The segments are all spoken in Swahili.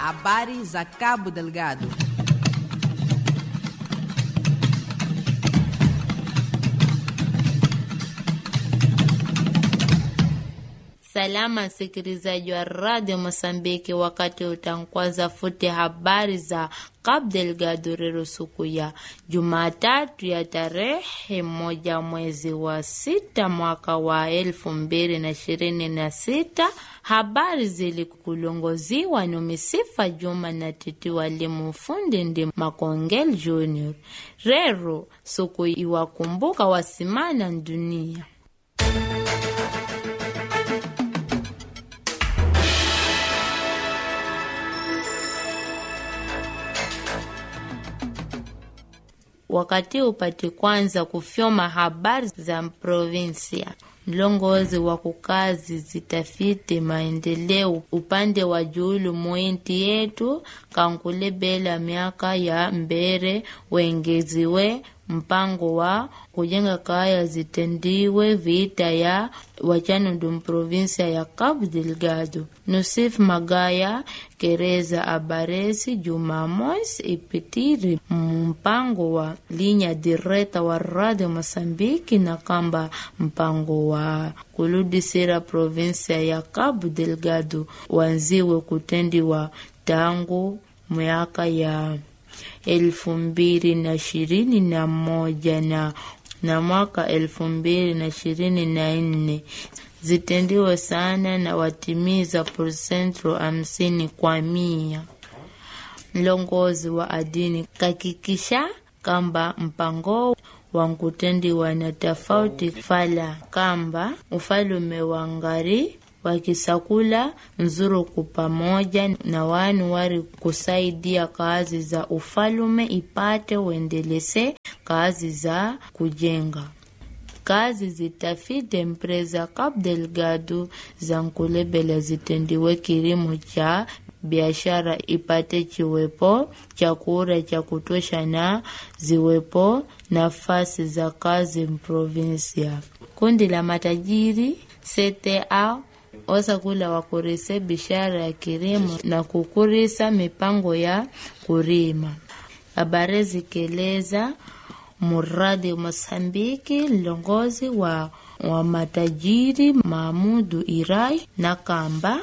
Habari za Cabo Delgado. Salama msikilizaji wa radio Mosambiki, wakati utankwaza futi habari za Cabo Delgado rero siku ya Jumatatu ya tarehe moja mwezi wa sita mwaka wa elfu mbili na ishirini na sita. Habari zilikulongoziwa ni Misifa Juma na Titi walimu fundi ndi Makongel Junior. Rero siku iwakumbuka wasimana dunia wakati upati kwanza kufyoma habari za provinsia mlongozi wa kukazi zitafiti maendeleo upande wa juulu mwinti yetu kankulebela miaka ya mbere wengeziwe mpango wa kujenga kaya zitendiwe vita ya wachanundu provinsia ya Cabo Delgado. Nusif Magaya kereza abaresi Jumamosi ipitiri mpango wa linya direta wa Radio Mosambiki na kamba mpango wa kuludisira provinsia ya Cabo Delgado wanziwe kutendiwa tangu miaka ya elfu mbili na ishirini na moja na, na mwaka elfu mbili na ishirini na nne zitendiwe sana na watimiza prosentro hamsini kwa mia. Mlongozi wa adini kakikisha kamba mpango wankutendiwa na tofauti fala kamba ufalume wa ngari wakisakula nzuruku pamoja na wanu wari kusaidia kazi za ufalume ipate uendelese kazi za kujenga kazi zitafite empresa Cabo Delgado za nkulebela zitendiwe kilimo cha biashara ipate chiwepo chakula cha kutosha na ziwepo nafasi za kazi mprovinsia. Kundi la matajiri CTA osakula wakurise bishara ya kilimo na kukurisa mipango ya kurima. Habari zikeleza muradi Mosambiki, mlongozi wa, wa matajiri Mahmudu Irai na kamba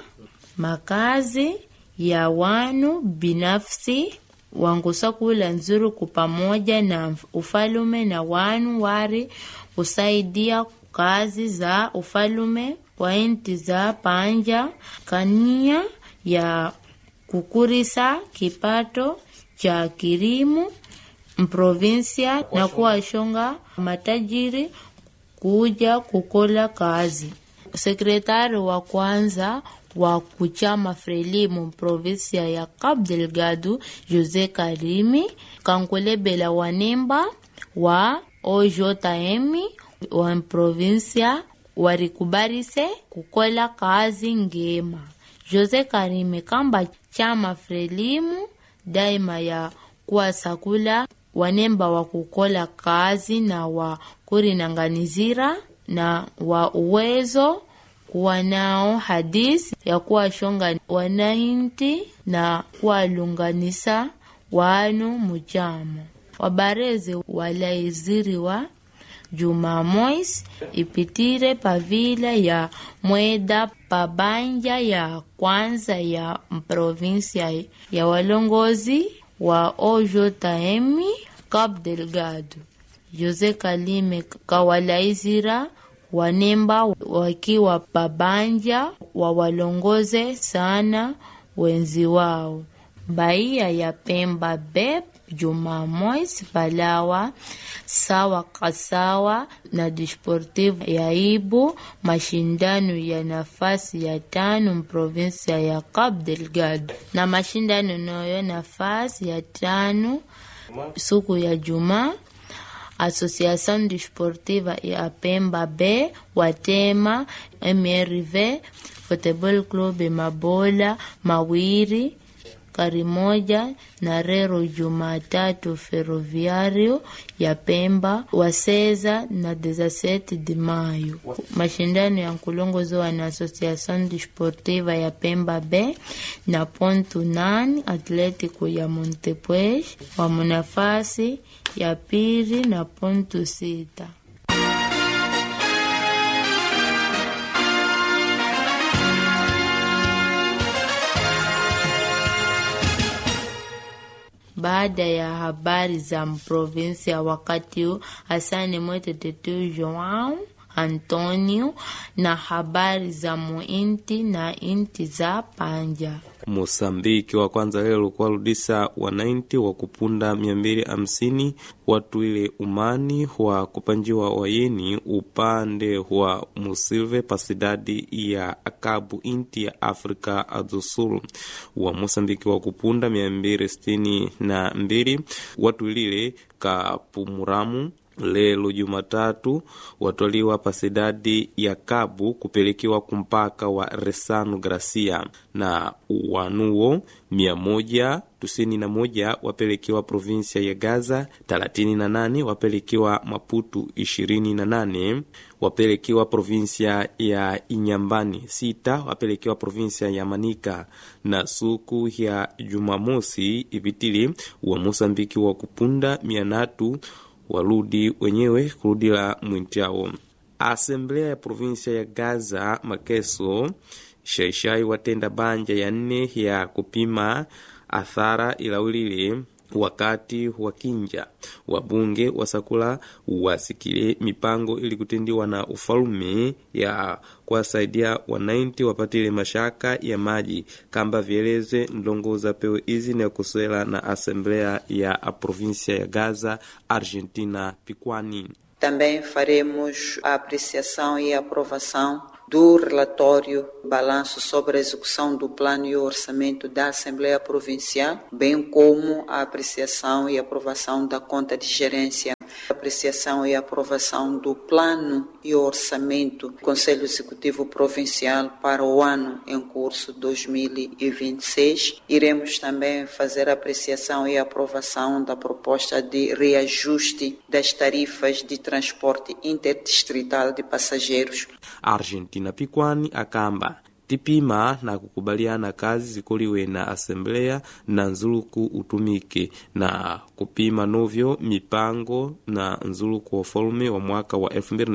makazi ya wanu binafsi wangusakula nzuruku pamoja na ufalume na wanu wari kusaidia kazi za ufalume kwa inti za panja kania ya kukurisa kipato cha kilimo mprovinsia na kuwashonga matajiri kuja kukola kazi. Sekretari wa kwanza wa kuchama Frelimu provinsia ya Cabo Delgado Jose Karimi kankulebela wanemba wa OJM wa provinsia warikubarise kukola kazi ngema. Jose Karime kamba chama Frelimu daima ya kuwasakula wanemba wa kukola kazi na wa kurinanganizira na wa uwezo kuwa nao hadisi ya kuwashonga wanainti na kuwalunganisa wanu mujamo wabarezi walaiziriwa Jumamosi ipitire pavila ya mweda pabanja ya kwanza ya provinsia ya walongozi wa OJM Cabo Delgado. Jose Kalime kawalaizira wanemba wakiwa pabanja wa walongoze sana wenzi wao baia ya Pemba bep Jumamosi palawa sawa kasawa na Desportivo ya Ibu mashindano ya nafasi ya tano mprovinsia ya Cabo Delgado na mashindano nayo nafasi ya tano siku ya Jumaa Associação Desportiva ya Pemba B watema MRV Football Club Mabola Mawiri Karimoja na rero Jumatatu Ferroviario ya Pemba waseza na 17 de Maio. Mashindano ya nkulongoziwa na Associação Desportiva ya Pemba B na Ponto Nane Atlético ya Montepuez wa munafasi ya pili na ponto sita. Baada ya habari za provinsia wakati huu, Hasani Mwete Tetu Joao Antonio na habari za muinti na inti za panja Mosambiki wa kwanza lelo kuwarudisa wanainti wa kupunda mia mbili hamsini watu ile umani wa kupanjiwa wayeni upande wa Musilve pasidadi ya akabu inti ya Afrika Adusul wa Mosambiki wa kupunda mia mbili sitini na mbili watu ilile kapumuramu lelo Jumatatu watwaliwa pasidadi ya Kabu kupelekiwa kumpaka wa Resano Gracia na wanuo mia moja tisini na moja wapelekiwa provinsia ya Gaza, thelathini na nane wapelekiwa Maputu, ishirini na nane wapelekiwa provinsia ya Inyambani, sita wapelekiwa provinsia ya Manika na suku ya Jumamosi ipitili wa Mosambiki wa kupunda mia natu waludi wenyewe kurudila mwintiao. Asemblea ya provinsia ya Gaza Makeso shaishai watenda banja ya nne ya kupima athara ilaulile wakati wa kinja wabunge wasakula wasikile mipango ili kutendiwa na ufalume ya kuwasaidia wanainti wapatile mashaka ya maji kamba vieleze ndongoza pewe izi na kuswela na asemblea ya provinsia ya Gaza Argentina Piquani. Também faremos a apreciação e aprovação do relatório balanço sobre a execução do plano e orçamento da Assembleia Provincial, bem como a apreciação e aprovação da conta de gerência, apreciação e aprovação do plano e orçamento do Conselho Executivo Provincial para o ano em curso 2026. Iremos também fazer a apreciação e aprovação da proposta de reajuste das tarifas de transporte interdistrital de passageiros. Argentina Piquani akamba tipima na kukubaliana kazi zikoliwe na asemblea na nzuluku utumike na kupima novyo mipango na nzuluku wa ufalume wa mwaka wa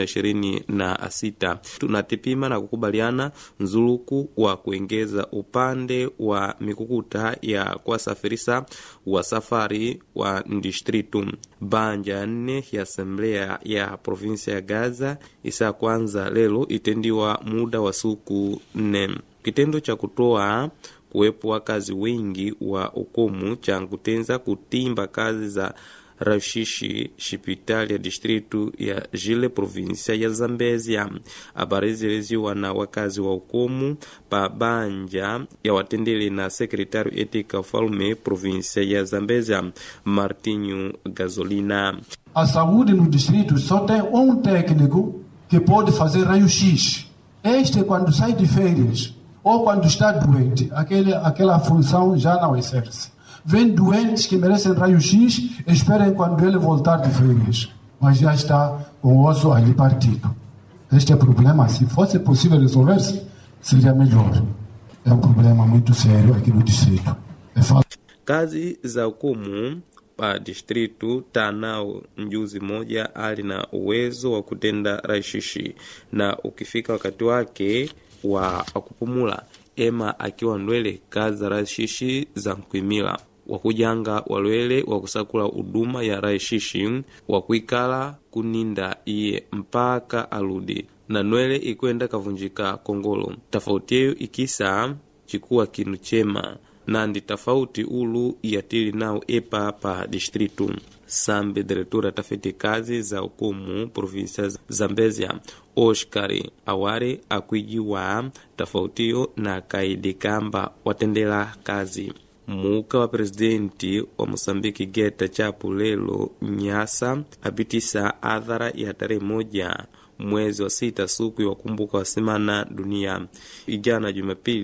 2026 tunatipima na kukubaliana nzuluku wa kuengeza upande wa mikukuta ya kuwasafirisa wa safari wa distritu banja nne ya asemblea ya provinsia ya Gaza isa kwanza lelo itendiwa muda wa suku nne kitendo cha kutoa kuwepo wakazi wengi wa ukomu cha kutenza kutimba kazi za rashishi shipitali ya distritu ya jile provinsia ya Zambezia. Habari ziliziwa na wakazi wa ukomu pa banja ya watendele na sekretari etika ufalume provinsia ya Zambezia Martinho Gasolina. A saúde no distrito só tem um técnico que pode fazer raio-x. Este quando sai de férias ou quando está doente, aquele, aquela função já não exerce. Vem doentes que merecem raio-x, esperem quando ele voltar de férias. Mas já está com o osso ali partido. Este é problema, se fosse possível resolver-se, seria melhor. É um problema muito sério aqui no distrito. É falta Kazi za ukomu pa distritu tanao mjuzi moja ali na uwezo wa kutenda raishishi na ukifika wakati wake wa kupumula ema akiwa ndwele kazi za raishishi za nkwimila wakujanga walwele wakusakula huduma ya raishishi wakuikala kuninda iye mpaka aludi na nwele ikwenda kavunjika kongolo tofauti yeyo ikisa chikuwa kinu chema nandi tofauti ulu yatili nao epa pa distritu sambe diretora tafiti kazi za ukumu provinsia zambezia oscar aware akwijiwa tofautiyo na kaidi kamba watendela kazi muka wa presidenti wa mosambiki geta chapu lelo nyasa apitisa adhara ya tarehe moja mwezi wa sita suku ya wakumbuka wa semana dunia ijana jumapili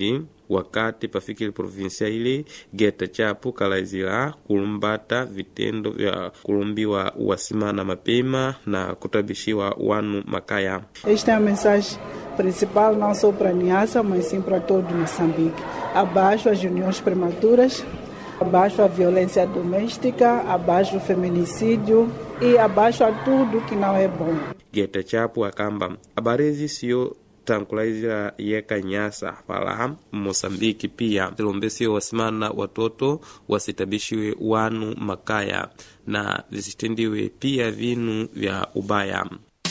wakati pafikile provinsia ile geta chapo kalaizira kulumbata vitendo vya kulumbiwa wasimana mapema na kutabishiwa wanu makaya Esta é a mensagem principal não só para a Niassa, mas sim para todo Moçambique. Abaixo as uniões prematuras, abaixo a violência doméstica, abaixo o feminicídio e abaixo a tudo que não é bom. geta chapo akamba habari ezi siyo tankulaizira yeka nyasa fala mosambiki pia zilombesiwe wasimana watoto wasitabishiwe wanu makaya na visitendiwe pia vinu vya ubaya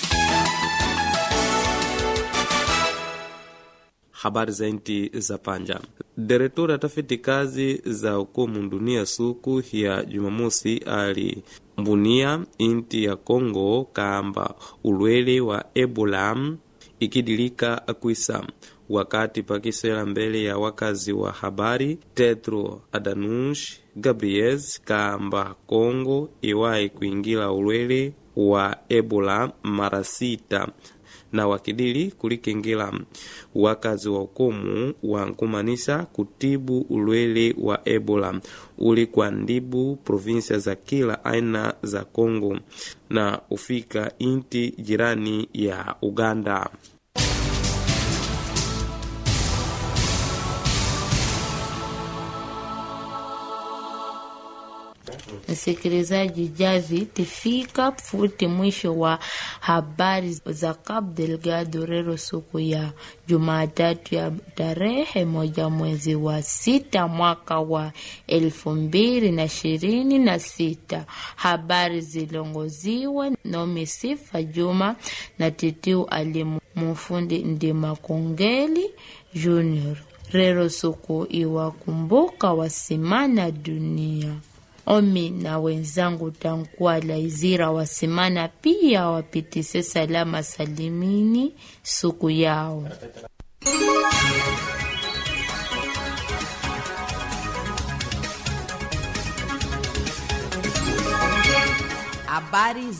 habari za inti za panja diretora tafiti kazi za ukomu dunia suku ya jumamosi ali mbunia inti ya congo kamba ulwele wa ebola ikidilika akwisa wakati pakisela mbele ya wakazi wa habari tetro adanush gabriels kamba congo iwayi kuingila ulwele wa ebola mara sita na wakidili kulikengela wakazi wa ukomu wankumanisa kutibu ulwele wa ebola uli kwa ndibu provinsia za kila aina za congo na ufika inti jirani ya uganda msikilizaji javi tifika futi mwisho wa habari za Cabo Delgado rero siku ya Jumatatu ya tarehe moja mwezi wa sita mwaka wa elfu mbili na ishirini na sita. Habari zilongoziwa Nomi Sifa Juma na Titiu Ali Mufundi Ndima Kongeli Junior. Rero siku iwakumbuka wasimana dunia omi na wenzangu tankuwa laizira wasimana pia wapitise salama salimini suku yao Habari za